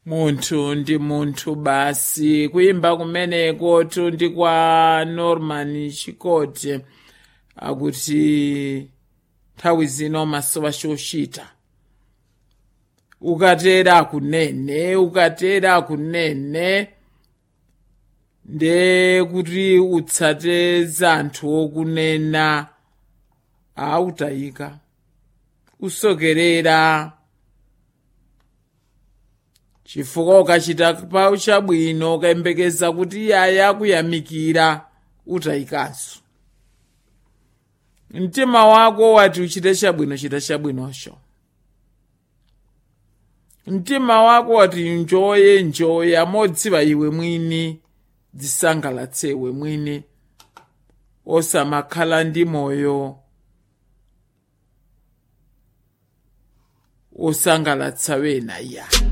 munthu ndi munthu basi kuyimba kumeneko ndi kwa norman chikote akuti nthawi zino masowa chochita ukatera kunene ukatera kunene nde kuti utsate zanthu okunena autayika usokerera chifukwa ukachita pawu chabwino ukayembekeza kuti yaya akuyamikira utayikanso mtima wako wati uchite chabwino chita chabwinocho mtima wako wati njoye njoye amodziwa iwe mwini dzisangalatse iwe mwini osamakhala ndi moyo osangalatsa wena iya